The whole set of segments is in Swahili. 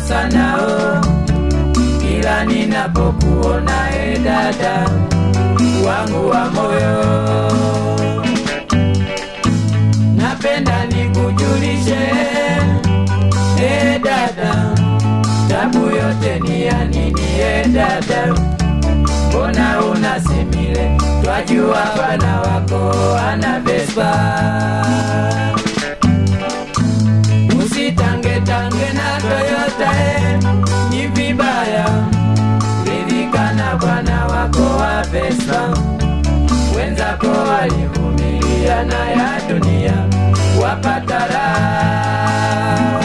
sana oh. Kila ninapokuona e dada wangu wa moyo, napenda nikujulishe e dada, tabu yote ni ya nini e dada? Mbona unasimile? Twajua bwana wako ana Vespa. Usitangetange na Toyota eh, ni vibaya. Ridhika na bwana wako wa Vespa. Wenzako walivumilia na ya dunia wapata raha.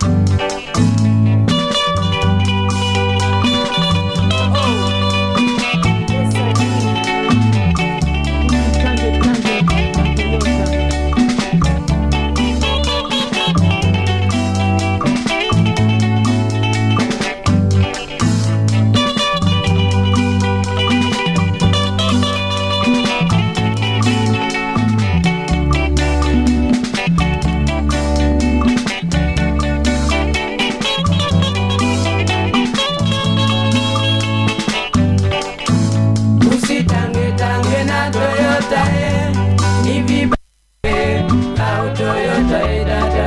Usitangetange na Toyota eh, ni vibaya au Toyota eh, dada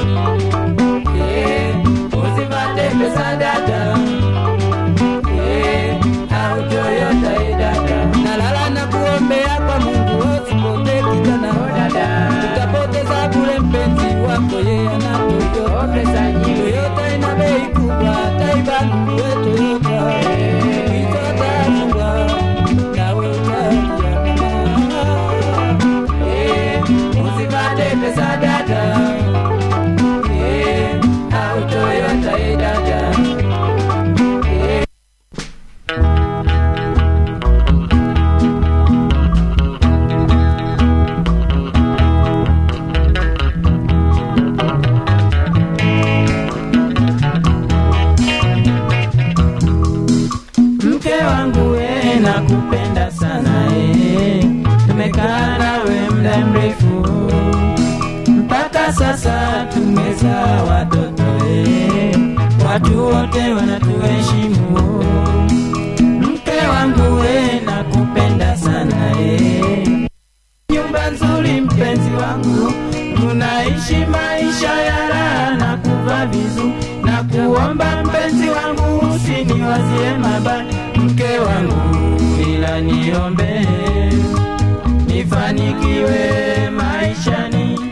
eh, usipate pesa dada eh, au Toyota eh, dada nalala na kuombea kwa Mungu usipotee kijana oh, dada utapoteza bure mpenzi wako yeye ana oh, Toyota pesa nyingi Toyota ina bei kubwa Taiban we Toyota itotafungwa nawe utalia eh, usipate pesa dada eh, au Toyota eh, dada eh, mke wangu we nakupenda sana eh. tumekaa nawe muda mrefu mpaka sasa tumezaa watoto eh. watu wote wanatuheshimu mke wangu we nakupenda sana eh. nyumba nzuri mpenzi wangu tunaishi maisha ya raha na kuvaa vizuri na kuomba mpenzi wangu usiniwazie mabaya mke wangu ila niombe nifanikiwe maishani